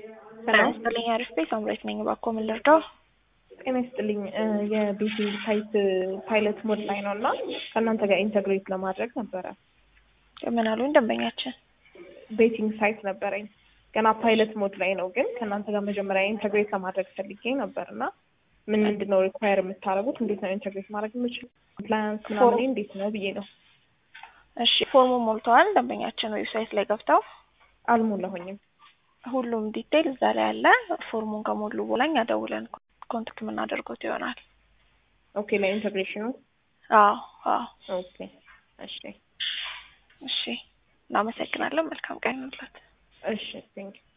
ጤና ይስጥልኝ አሪፍ ቤት አምሬት ነኝ። እባክዎ ምን ልርዳው? ጤና ይስጥልኝ የቤቲንግ ሳይት ፓይለት ሞድ ላይ ነው እና ከእናንተ ጋር ኢንተግሬት ለማድረግ ነበረ። ምን አሉኝ ደንበኛችን? ቤቲንግ ሳይት ነበረኝ ገና ፓይለት ሞድ ላይ ነው፣ ግን ከእናንተ ጋር መጀመሪያ ኢንተግሬት ለማድረግ ፈልጌ ነበር እና ምን ምንድን ነው ሪኳየር የምታደርጉት? እንዴት ነው ኢንተግሬት ማድረግ የምችል? ኮምፕላያንስ ምናምን እንዴት ነው ብዬ ነው። እሺ ፎርሙ ሞልተዋል። ደንበኛችን ዌብሳይት ላይ ገብተው አልሞላሁኝም። ሁሉም ዲቴይል እዛ ላይ አለ። ፎርሙን ከሞሉ በኋላ እኛ ደውለን ኮንታክት የምናደርጉት ይሆናል። ኦኬ ለኢንተግሬሽኑ አዎ አዎ። ኦኬ እሺ እሺ እናመሰግናለን። መልካም ቀን ይሁንልዎት። እሺ ቴንክ